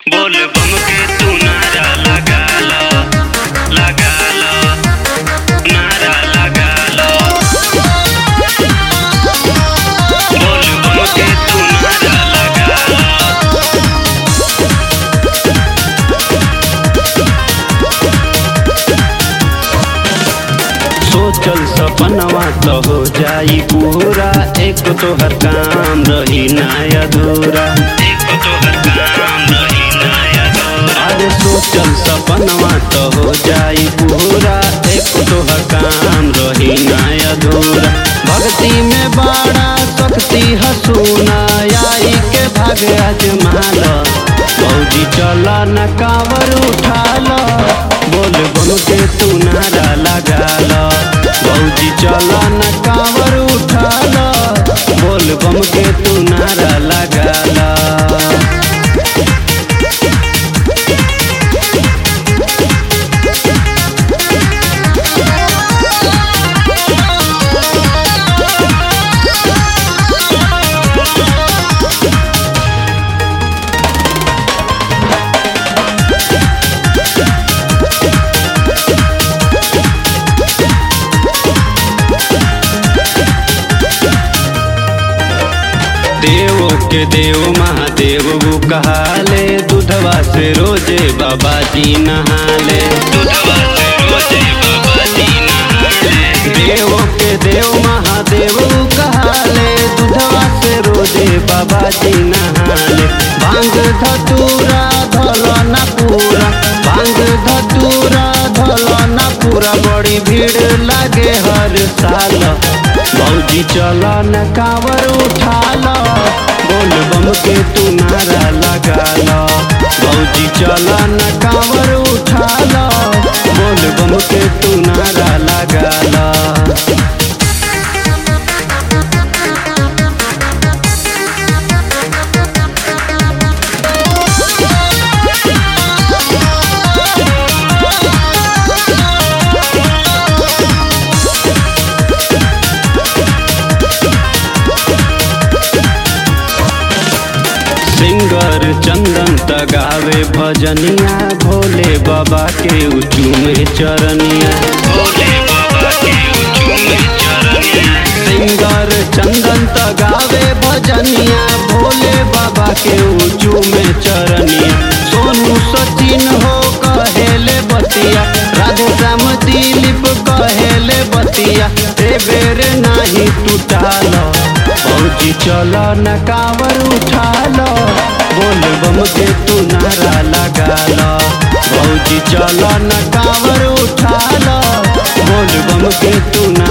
बोल बम के तू नारा लगा लो लगा लो नारा लगा लो बोल बम के तू नारा लगा लो सोचल सपनवा तो हो जाई पूरा एक तोहर काम रही ना अधूरा एक तो हर काम रही नया दौर अरे सोचल सपनवा तो हो जाई पूरा एक तोहर काम रही ना अधूरा भक्ति में बड़ा शक्ति हसूना आई के भाग अजमाल भौजी चल न कावर उठाल बोल बम के तू नारा लगाल भौजी चल न कावर उठाल बोल बम के तू नारा लगाल देवो के देव महादेव वो कहाले दूधवा से रोजे बाबा जी नहाले दूधवा से रोजे बाबा जी नहाले देवो के देव महादेव वो कहाले दूधवा से रोजे बाबा जी नहाले भांग धतूरा धल न पूरा भांग धतूरा धल न पूरा बड़ी भीड़ लागे हर साल भौजी चल न कावर उठाल बोल बम के तू नारा लगाल भौजी चल न कावर उठाल बोल बम के तू नारा लगाल सिंगर चंदन तगावे भजनिया भोले बाबा के उचू में चरनिया भोले बाबा के ऊंचू में चरनिया सिंगर चंदन तगावे भजनिया भोले बाबा के उचू में चरनिया सोनू सचिन हो कहेले बतिया राधे श्याम दिलीप कहेले बतिया ए बेर नाही टूटाल फौजी चल न कावर उठाल बोल बम के तू नारा लगाल फौजी चल न कावर उठाल बोल बम के तू